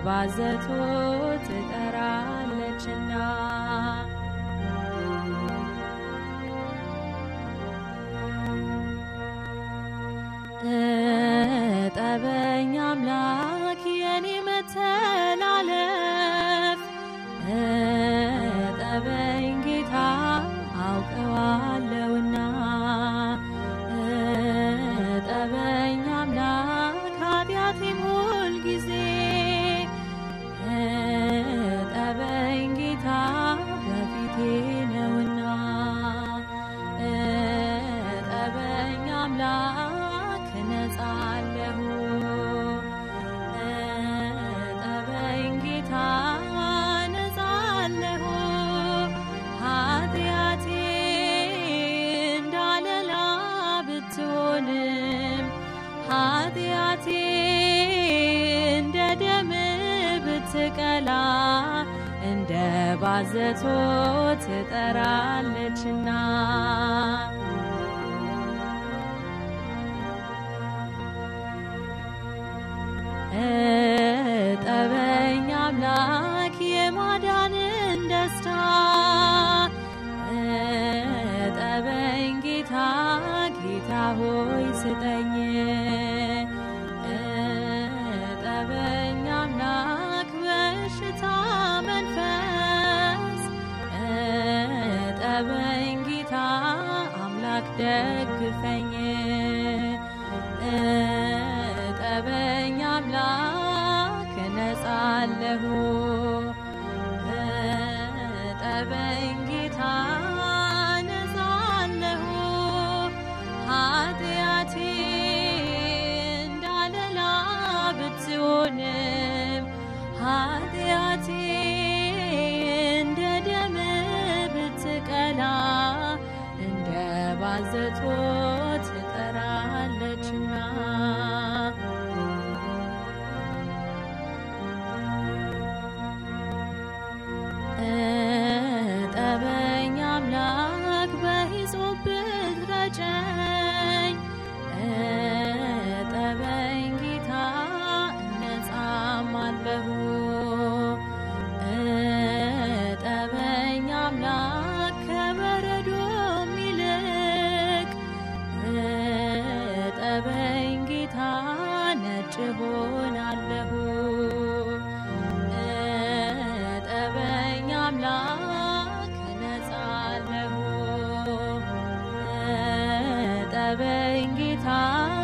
ባዘቶ ትጠራለችና እጠበኝ አምላክ የኔ መተላለፍ እጠበኝ ጌታ አውቀዋለሁና እጠበኝ አምላክ ኃጢአቴም ሁል ጊዜ እጠበኝ ጌታ በፊቴ ነውና እጠበኝ አምላክ እነጻለሁ እጠበኝ ጌታ እነጻለሁ ኃጢአቴ እንዳለላ ብትሆንም ኃጢአቴ እንደ ደም ብትቀላ እንደ ባዘቶ ትጠራለችና እጠበኝ አምላክ የማዳንን ደስታ እጠበኝ ጌታ ጌታ ሆይ ስጠኝ እጠበኝ አምላክ በሽታ መንፈስ እጠበኝ ጌታ አምላክ ደግፈኝ እጠበኝ አምላክ እነጻለሁ እጠበኝ ጌታ እነጻለሁ ኃጢአቴ እንዳለላ ብትሆንም ኃጢአቴ እንደ ደም ብትቀላ እንደ ባዘቶ ትጠራለችና እጠበኝ አምላክ በሂሶጵ ብትረጨኝ እጠበኝ ጌታ እነጻማለሁ እጠበኝ አምላክ ከበረዶም ይልቅ እጠበኝ ጌታ ነጭ ሆናለሁ እጠበኝ አምላክ እነጻለሁ እጠበኝ ጌታ